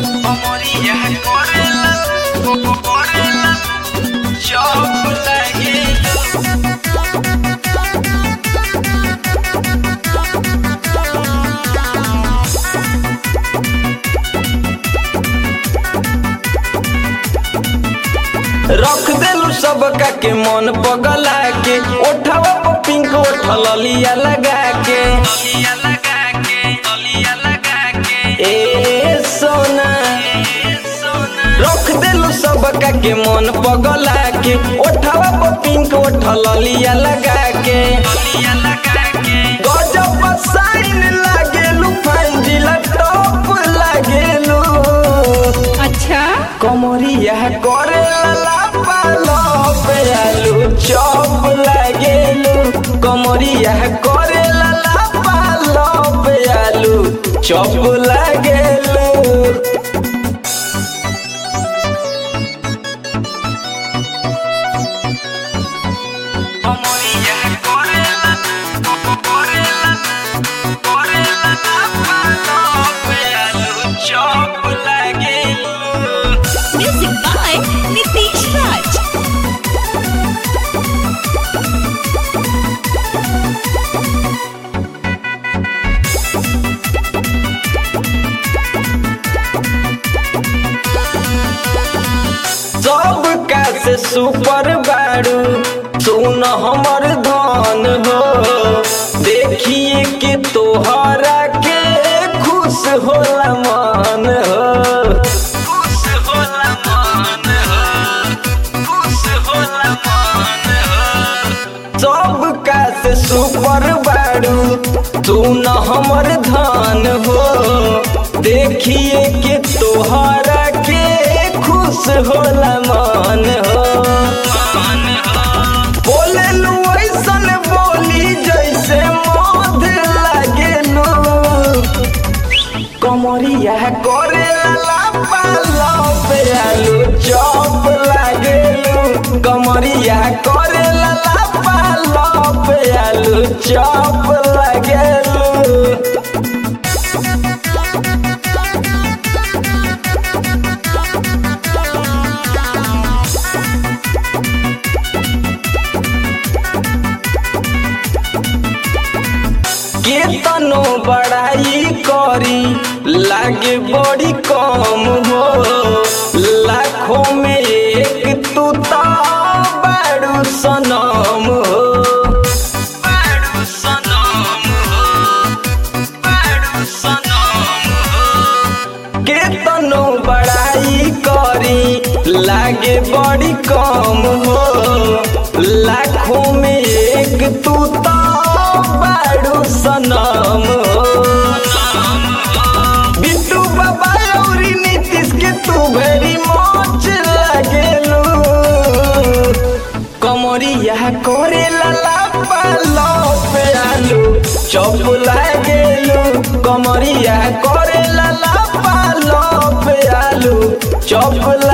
Amoría correla, correla, chocolate. रख देलू सबका के मन पगला के ओठवा पर पिंक ओठल लिया लगा के Toliya laga ke, toliya laga ke. ए सोना Sona, रख देलू सबका के मन पगला के ओठवा पर पिंक ओठल लिया लगा के toliya laga ke. गजब साइन लागेलू फंजिला टॉप लागेलू अच्छा कमरिया करे लाला पालो पे आलू चौप लागेलू कमरिया करे लाला पालो पे आलू चौप लागेलू Amoría correla, correla, correla, palope, alu chocolate. Music by Nitish Raj सब का से सुपर बारू सुन हमर धन हो देखिए के तोहरा के खुश होला मन हो खुश होला मन हो, खुश होला मन हो। सब का से सुपर बारू सुन हमर धन हो देखिए के तोहरा के खुश होला मन हो मन हो, बोले लू ऐसन बोली जैसे मध लागेलू कमरिया करे ला पालो पे आलू चौप लागेलू कमरिया करे ला पालो पे आलू चौप लागेलू केतनो बड़ाई करी लागे बड़ी कम हो लाखों में एक तू तो बड़ू सनम हो बारू सनम हो, बारू सनम हो। केतनो बड़ाई करी लागे बड़ी कम हो लाखों में एक तू तो बड़ू सनम हो बिट्टू बाबा और नीतीश के तू भेरी मौज लागेलू कमरिया करे लाला पालो पे आलू चौप लागेलू कमरिया करे लाला पालो पे आलू चौप